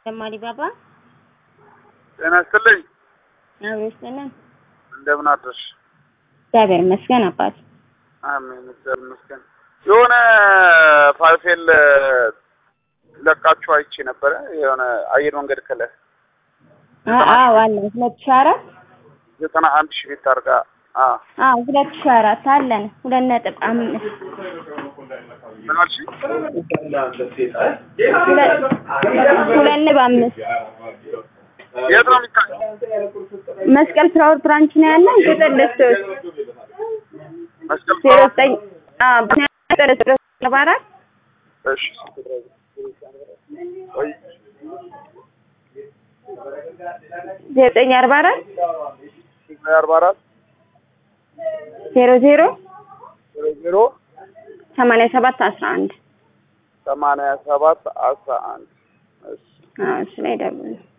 ጀማሪ ባባ ጤና ይስጥልኝ። አብሮ ይስጥልን። እንደምን አደርሽ? እግዚአብሔር ይመስገን አባት። አሜን፣ እግዚአብሔር ይመስገን። የሆነ ፋይፌል ለቃችሁ አይቼ ነበረ። የሆነ አየር መንገድ ከለ አዎ አለ ሁለት ሺህ አራት ዘጠና አንድ ሺህ ቤት አድርጋ አ አዎ ሁለት ሺህ አራት አለን ሁለት ነጥብ አምስት ምን አልሽ? ሁለት ሁለት ነጥብ አምስት የት ነው የሚታየው? መስቀል ፍራውር ብራንች ነው ያለን ቁጥር ልስቶች መስቀል ዜሮ ዘጠኝ አዎ ቁጥር ልስቶች አርባ አራት እሺ ቆይ ዜሮ ዘጠኝ አርባ አራት አርባ አራት ዜሮ ዜሮ ዜሮ ዜሮ ሰማንያ ሰባት አስራ አንድ ሰማንያ ሰባት አስራ አንድ እሺ አዎ እሱ ላይ ደውሉ